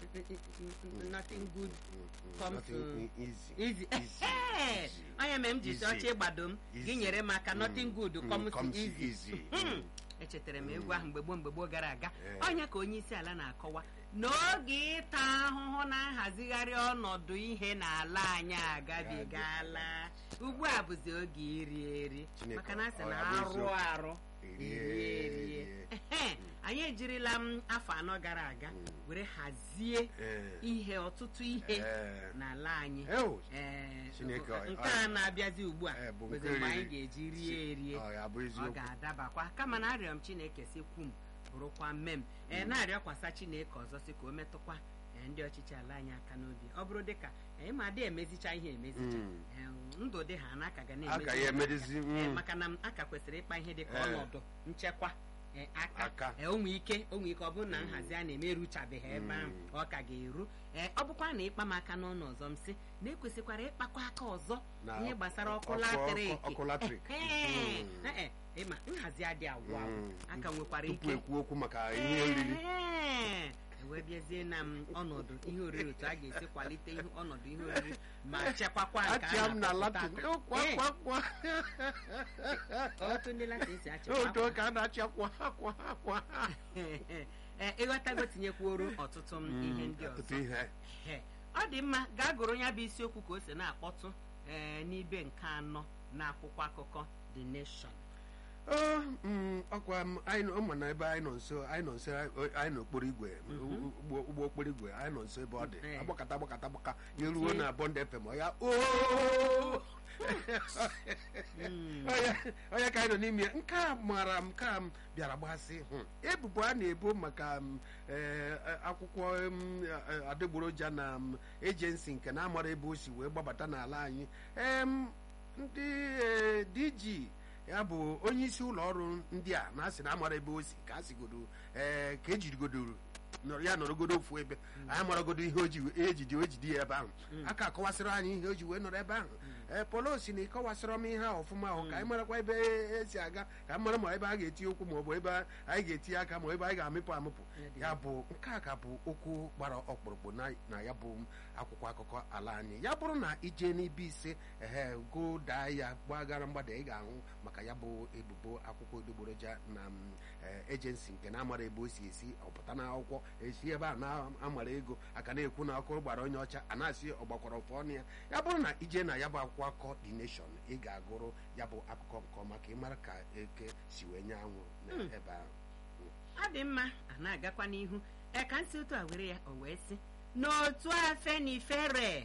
nothing good Mm, comes nothing to- easy. easy Easy, Ehe! easy. onye mere m ji si Easy. ọchị ịgbado m gị Easy. nyere m aka Mm, nothing good mm, comes comes easy easy. Hmm. Mm. echetara m egwu ahụ mgbe gboo mgbe gboo gara aga Eh. onye ka onye isi ala na-akọwa n'oge ịta ahụhụ na nhazigharị ọnọdụ ihe n'ala anyị agabigala ugbu a bụzi oge iri eri Chineke, maka na asị ọ na ya bụ arụ eziokwu. arụ Erie, erie erie erie. Ehe, anyị ejirila m afọ anọ gara aga were hazie Eh, ihe ọtụtụ ihe eh, n'ala anyị ew, Ee, Chineke, ọ- nke a na-abịazi ugbu a Eh, bụ bụzi nke mgbe anyị riri. ga-eji rie erie ọ ya bụ ọ eziokwu ga-adabakwa kama na arịọ m chineke si kwu m bụrụkwa mme m ee na-arịọkwasa chineke ọzọ si ka o metụkwa ee, ndị ọchịchị ala anyị aka n'obi ọ bụrụ dịka ee, ma adị emezicha ihe emezicha Mm. Ee, ndụ dị ha na aka ga a ka ya na-emezi emedizi Ee, mm, maka na m aka kwesịrị ịkpa ihe dịka Eh. ọnọdụ nchekwa ee, aka Aka. ee, o nwee ike o nwee ike ọ bụrụ na nhazi a na-eme eruchabeghị ebe ahụ Mm. ọ ka ga-eru ee ọ bụkwa na ịkpa m aka n'ọnụ ọzọ m si na ekwesịkwara ịkpakwa aka ọzọ Na ihe gbasara ọkụ ọkụ- latrik ọkụ- ọkụ latrik. Ehe. Mm. Ee, e, ịma nhazi adị agwụ agwụ mm. aka nwekwara tupu ike ekwu okwu maka ihe oriri Ee, ewee bịazie na m ọnọdụ ihe oriri otu a ga-esi kwalite ihe ọnọdụ ihe oriri ma chekwakwa nke a achịa m na na-apụta latin ata. kwa Ee, kwa kwa otu ndị latin si achịkwa otu ka a na-achị akwa akwa akwa Ee, ịghọtago tinyekwuoro ọtụtụ m ihe ndị ọtụtụ ọzọ ihe Ehe. ọ dị mma gaa gụrụ ya bụ isiokwu ka o si na-akpọtụ ee, n'ibe nke anọ n'akwụkwọ akụkọ The Nation Ọ, mm, ọkwa m anyị nọ- ọ ma na ebe anyị nọ nso anyị nọ nso anyị n'okporo igwe ụgbọ ụgbọ okporo igwe anyị nọ nso ebe ọ dị Eh. agbakata agbakata agbaka ya ruo Mm. na bọnd fm ọ ya ooo onye ka anyị nọ n'ime ya nke a mara m ka m bịara gbasị hụ ebubo a na-ebo maka m, eh, akwụkwọ m, eh, adịgboroja na m, ejensi nke na-amara ebe o si wee gbabata n'ala anyị em, ndị eh, dg ya bụ onye isi ụlọ ọrụ ndị a na-asị na amara ebe o si ka a sigodo ee ka ejirigodoro nọrọ- ya nọrọgodo ofu ebe anyị maragodo ihe oji ejidi ojidi ya ebe ahụ aka akọwasịrị anyị ihe o ji wee nọrọ ebe ahụ ee polo si na ịkọwasịrọ m ihe a ọfụma ahụ ka anyị marakwa ebe esi aga ka anyị mara ma ebe a ga-eti okwu ma ọ bụ ebe anyị ga-etinye aka ma ebe anyị ga-amịpụ amịpụ ya bụ nke a ka bụ okwu gbara ọkpụrụkpụ na- na ya bụ akwụkwọ akụkọ ala anyị ya bụrụ na ije n'ibe ise ehe go daa ya gbagara mgbada ị ga-ahụ maka ya bụ ebubo akwụkwọ odogboroja na m, eh, ejensi nke na-amara ebe o si esi ọpụta na akwụkwọ esi ebe a na-amara ego aka na-ekwu na ọkụ gbara onye ọcha a na-asị ọgbakwara ọfọ ọnụ ya ya bụrụ na ije na ya bụ akwụkwọ akụkọ the nation ị ga-agụrụ ya bụ akụkọ nke ọma ka ị mara ka eke si wee nye anwụ n'ebe ahụ ọ dị mma a na-agakwa n'ihu ee ka nsị otu a were ya o wee sị n'otu afenifere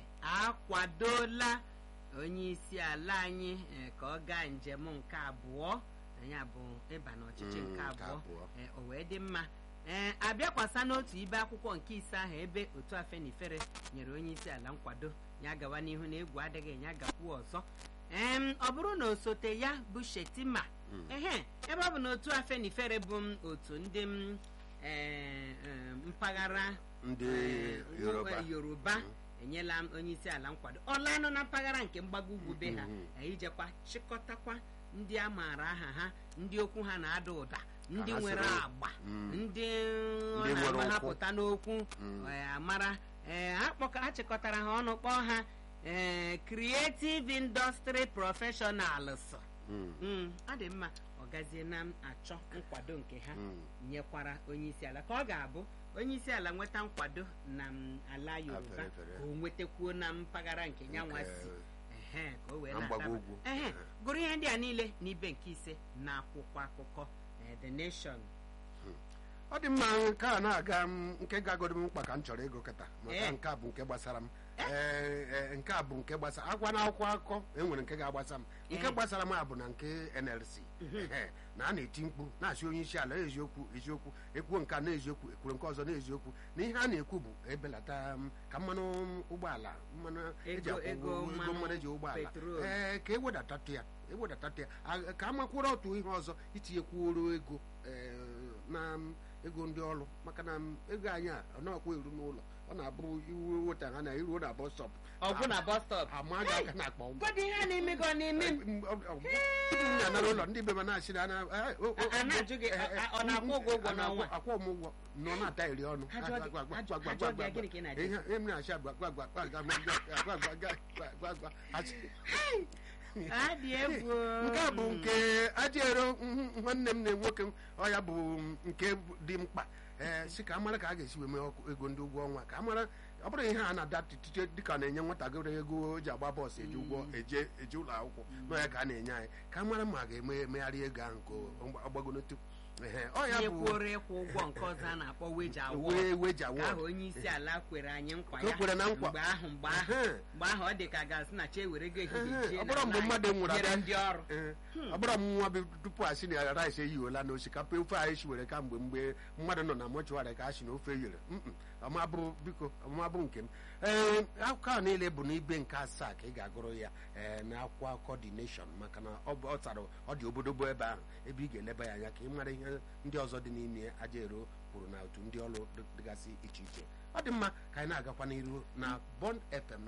akwadola onye isi ala anyị eh, ka ọ gaa njem nke abụọ ya bụ ịba n'ọchịchị Mm, nke nke abụọ abụọ. eh, o wee dị mma ee abịakwasa n'otu ibe akwụkwọ nke ise ahụ ebe otu afenifere nyere onye isi ala nkwado ya gawa n'ihu na egwu adịghị ya gakwuo ọzọ em ọ bụrụ na osote ya bụ shetima ehe ebe ọ bụ na otu afenifere bụ m otu ndị m eh, eh, mpaghara ndị eh, yoruba yoruba enyela m onye isi ala nkwado ọ lanụ na mpaghara nke mgbago ugwu be ha Mhm. eh, ijekwa chịkọtakwa ndị a maara aha ha ndị okwu ha na-ada ụda ndị ha nwere soro. agba Mm. ndị ọ Ndị nwere na-ama ha ụkwụ. pụta n'okwu Mm. eh, amara eh, ha kpọka- ha chịkọtara ha ọnụ kpọọ ha eh, creative industry professionals Mm, Mm, ọ dị mma ọ gazie na m achọ nkwado nke ha mm. nyekwara onye isi ala ka ọ ga-abụ onye isi ala nweta nkwado na m ala yoruba fere, fere. ka o nwetakwuo na mpaghara nke nyanwa Nke- si ehe ka o wee Na mgbago na-adaba. ugwu. ehe Ehe. gụrụ ihe ndị a niile n'ibe nke ise na akwụkwọ akụkọ eh, the nation ọ dị mma nke a na-aga m nke gagodo m mkpa ka m chọrọ ịgụ kịta maka Eh. nke a bụ nke gbasara m Ee, ee, nke a bụ nke gbasara agwa na akwụkwọ akụkọ enwere nke ga-agbasa m nke Eh. gbasara m a bụ na nke nlc Ehe, na a na-eti mkpu na-asị onye isi ala eziokwu eziokwu ekwuo nke a na eziokwu ekwuru nke ọzọ na eziokwu na ihe a na-ekwu bụ ebelata m ka mmanụ ụgbọala mmanụ eji Ego- akwụ ego ụgwọ- ego mmanụ mmanụ eji ụgbọala petrol. ee ka ewedatatụ ya ewedatatụ ya A- ka a makwuru otu ihe ọzọ itinyekwuoro ego ee, na ego ndị ọrụ maka na m, ego anyị a ọ na-akwa eru n'ụlọ ọ na-abụ iwu weta ha na iruo na bọs stọp ọgwụ na bus stop ama gị aka na-akpọ m gọdị ihe a na-eme gị ọ na-eme m tupu m na-anara ụlọ ndị be m na-achị na ana- eh, o- o- A- a na-ajụ gị, eh, a- ọ na-akwụ ụgwọ ụgwọ a na-akwụ- n'ọnwa? akwụ m ụgwọ nọ na-ata iri ọnụ Ha jụọ gị- Agwa- agwa- ha jụ- agwa- ha jụọ gị agwa- gịnị ka ị na-ajụ? ihe ihe m na-achị agwa agwa agwa agwa agwa agwa agwa agwa agwa agwa agwa achị- adị egwu nke a bụ nke ajero mhm, nwanne m na nwoke m ọ ya bụ nke dị mkpa ee si ka a mara ka a ga-esi wee mee ọkụ ego ndị ụgwọ ọnwa ka a mara ọ bụrụ ihe a na-ada tite dịka na-enye nwatakịrị ego o ji agba bọọsụ eji ụgwọ eje eje ụlọ akwụkwọ nọ ya ka a na-enye anyị ka a mara ma a ga-eme emegharị ego ahụ nke ọgbagonotu ehe ọ ya ihe bụ kwụrụ ịkwụ ụgwọ nke ọzọ a na-akpọ weji awọ wee weji ka ahụ awọd onye isi ala kwere anyị nkwa Ka o ya kwere na nkwa. mgbe ahụ mgbe ahụ Ehe. mgbe ahụ ọ dị ka gasị na chi ewere go ehihie Ehe, jie ọ bụrụ n'ala mgbe anyị, mmadụ nwụrụ nyere abịa- ndị ọrụ Ee, ọ bụrụ m nwa bụ tupu a sị na rice eyiwela na osikapa ofe anyị shiwere ka mgbe mgbe mmadụ nọ na mọchụarị ka a sị na ofe eyere Mm-mm, ọmabụrụ biko ọmabụ nke m ee akụkọ a niile bụ n'ibe nke asaa ka ị ga-agụrụ ya ee na akwụkwọ akụkọ dị nation maka na ọ bụ- ọ tara ọ dị obodobo ebe ahụ ebe ị ga-eleba ya anya ka ị mara ihe ndị ọzọ dị n'ime aja ero kwuru na otu ndị ọrụ dị- dịgasị iche iche ọ dị mma ka anyị na-agakwa n'iru na bond fm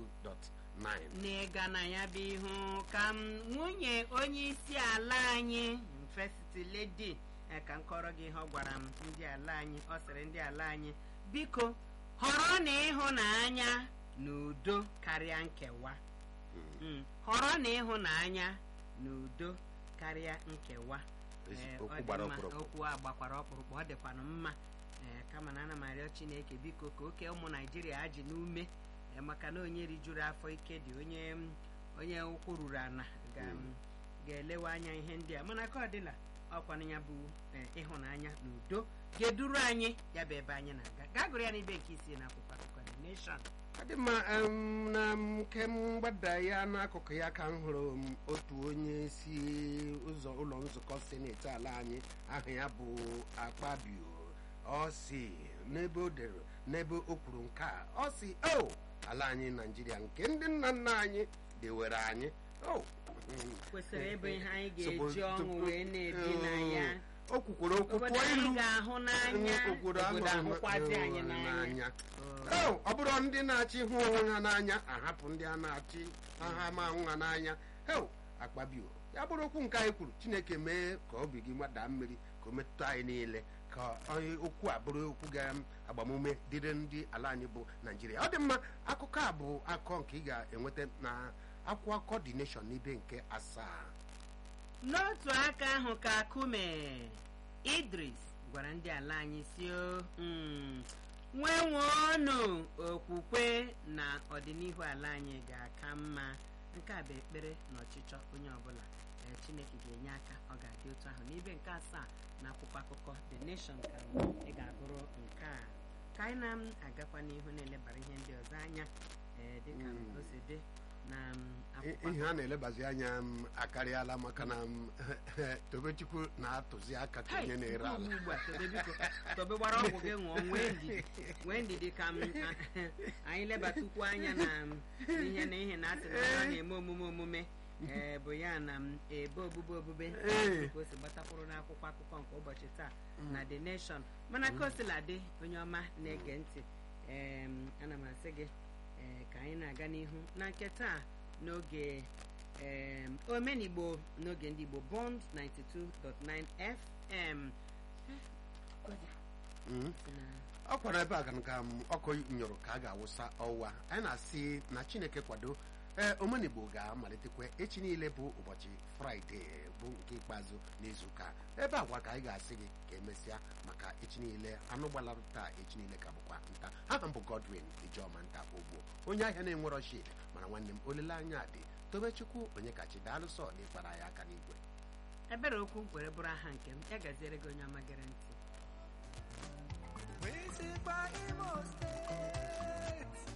92.9 n'ịga na ya bụ ihu ka m nwunye onye isi ala anyị fesiti ledi eh, ka m kọrọ gị ihe ọ gwara m ndị ala anyị ọ sịrị ndị ala anyị biko họrọ na ịhụnanya na udo karịa nkewa Mm, họrọ na ịhụnanya na udo karịa nkewa Ezi- Eh, okwu ọ dị gbara mma. ọkpụrụkpụ. okwu a gbakwara ọkpụrụkpụ ọ dịkwanụ mma Eh, kama na ana m arịọ chineke biko ka oke ụmụ naijiria ji n'ume eh, maka na onye rijuru afọ ike dị onye mm, onye ụkwụ ruru ana ga- ga-elewe anya ihe ndị a mana ka ọ dịla ọkwanụ ya bụ eh, ịhụnanya na udo ga-eduru anyị ya bụ ebe anyị na-aga gaa gụrụ ya n'ibe nke isii n'akwụkwọ akụkọ The Nation ọ dị mma em, na nke mgbada ya n'akụkụ ya ka m hụrụ m otu onye si ụzọ ụlọ nzukọ seneti ala anyị aha ya bụ akpabio ọ si n'ebe o dere n'ebe o kwuru nke a ọ si o ala anyị naijiria nke ndị nna nna anyị dewere anyị o mm, kwesịrị ịbụ ihe anyị Tupu- ga-eji ọṅụ tupu- wee na-ebi na ya o kwukworo okwu obodo pụọ anyị ilu ga-ahụ n'anya obodo obodo ahụ ahụkwazi anyị hụrụ n'anya Oh, ọ bụrụ ndị na-achị hụ onwe ha n'anya ahapụ ndị a na-achị ha ma hụ ha n'anya heo akpabio ya bụrụ okwu nke anyị kwuru chineke mee ka obi gị gbadaa mmiri ka o metụta anyị niile ka onye okwu a bụrụ okwu ga-agbamume dịrị ndị ala anyị bụ naijiria ọ dị mma akụkọ a bụ akụkọ nke ị ga-enweta na akwụkwọ akụkọ dị nation n'ibe nke asaa n'otu aka ahụ ka kume idris gwara ndị ala anyị si o mm, nwenweonu okwukwe na ọdịnihu ala anyị ga-aka mma nke a bụ ekpere na ọchịchọ onye ọbụla ee, chineke ga-enye aka ọ ga-adị otu ahụ n'ibe nke asaa na akwụkwọ akụkọ the nation ka ị ga-agụrụ nke a ka anyị na-agakwa n'ihu na-elebara ihe ndị ọzọ anya ee, dịka Mm. o si dị na mm, I- akwụkwọ ihe a na-elebazi anya m akarịala maka na m tobechukwu na-atụzi aka ka onye na-ere ala Nke ugbu a, tobe biko tobe gbara ọgwụ gị ṅụọ nwee ndidi nwee ndidi ka m a- anyị lebatukwu anya na m ihe na ihe na asị na ọ na-eme omume omume ee bụ ya na m ebe obube obube Ee. ka o si gbatakwuru n'akwụkwọ akụkọ nke ụbọchị taa na the nation mana ka o sila dị onye ọma na-ege ntị em, ana m asị gị ee, ka anyị na-aga n'ihu na nke taa n'oge em, omenigbo n'oge ndị igbo bond 92.9 fm Mm. na ọ kwara ebe a ka nka m ọkụ nyụrụ ka a ga-awụsa ọwa anyị na-asị na chineke kwado ee omenigbo ga-amalitekwa echi niile bụ ụbọchị fraịde bụ nke ikpeazụ n'izuụka ebe agwa ka anyị ga-asị gị ka emesịa maka echi niile anụ gbalara taa echi niile ka bụkwa nta aha m bụ godwin ijeọma nta ogbo onye ahịa na-enwerọ shid mana nwanne m olileanya dị tobechukwu onye kachi daalụsọ na ịkpara ya aka n'igwe ebere okwu were bụrụ aha nke m ya gaziere gị onye ọma gere ntị Wizard by Imo State.